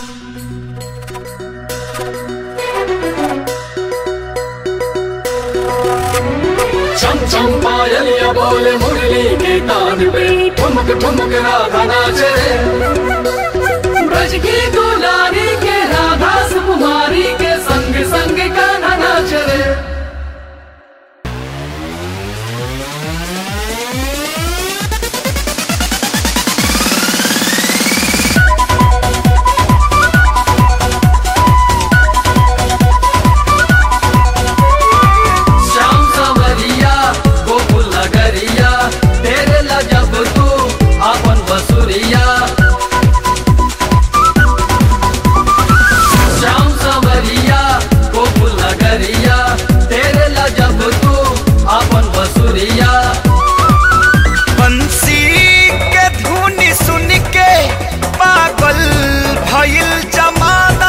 चम चम पायलिया बोले मुरली के तान पे ठुमक ठुमक राधा नाचे ब्रज की दुलारी के राधा सुकुमारी के संग संग कान्हा नाचे श्याम सवरिया गोकुल नगरिया तेरे लजब तू अपन बसुरिया श्याम सवरिया गोकुल नगरिया तेरे लजब तू अपन बसुरिया बंसी के धुन सुन के पागल भइल जमाना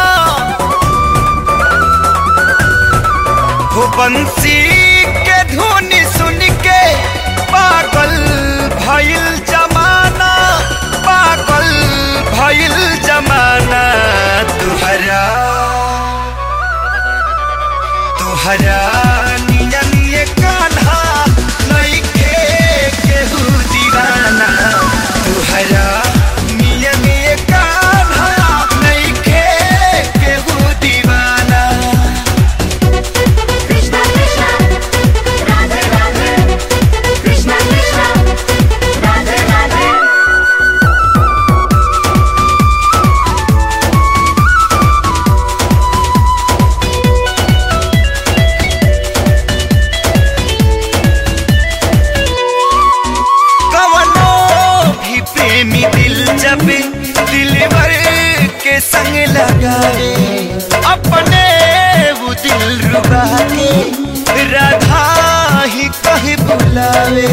हो बंसी के धुन सुन के पागल भइल जमाना पागल भइल जमाना तुहरा तुहरा नियन ये कान्हा नइखे केहू दीवाना तुहरा नियन ये कान्हा नइखे केहू दीवाना Krishna Krishna Radhe Radhe Krishna Krishna Radhe Radhe कवनो भी प्रेमी दिल जब दिलवर के संग लगाए अपने वो दिल रुबा के राधा ही कहीं बुलावे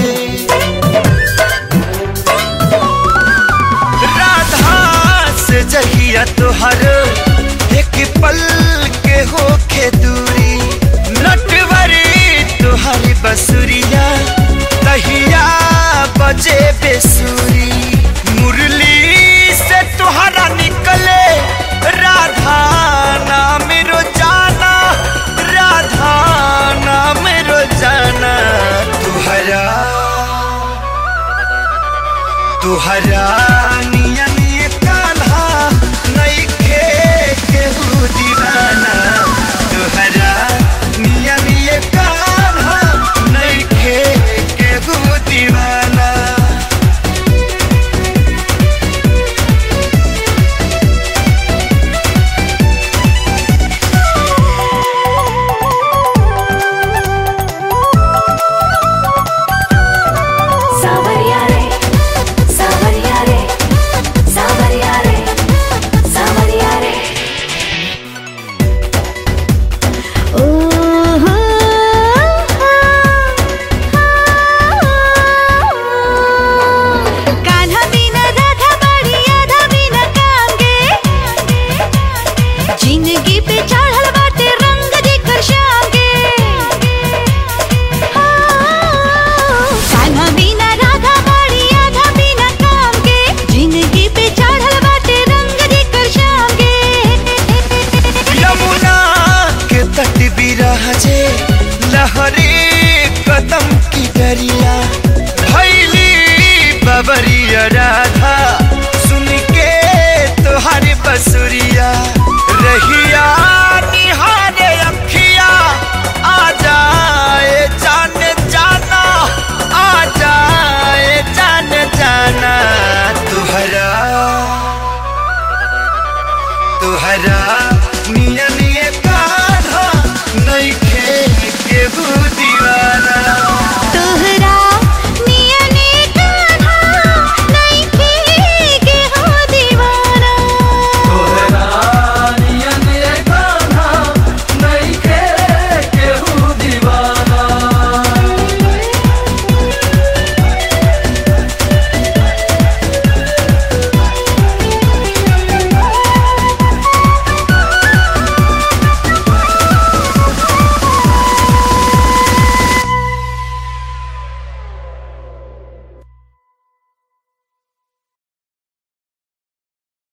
राधा से जहिया तुहर एक पल के होखे दूरी नटवरी तुहरी बसुरिया तहिया बजे बेसुरी मुरली से तुहरा निकले राधा नाम रोजाना राधा नाम रोजाना तुहरा तुहरा नियन ये कान्हा नइखे केहू दीवाना तुहरा नियन ये कान्हा नइखे केहू दीवाना Savarya re Savarya re Savarya re Savarya re Oh Kanha बिना राधा बड़ी आधा बिना कांगे जिंदगी पे चढ़ल बाटे रंग जेकर शांगे कान्हा बिना राधा बड़ी आधा बिना कांगे जिंदगी पे चढ़ल बाटे रंग जेकर शांगे यमुना के तट बिराजे लहरे कदम की दरिया भैली बबरिया राधा सुन के तुहारी बसुरिया रहिया निहारे अखिया आ जाए जान जाना आ जाए जान जाना तुहरा तुहरा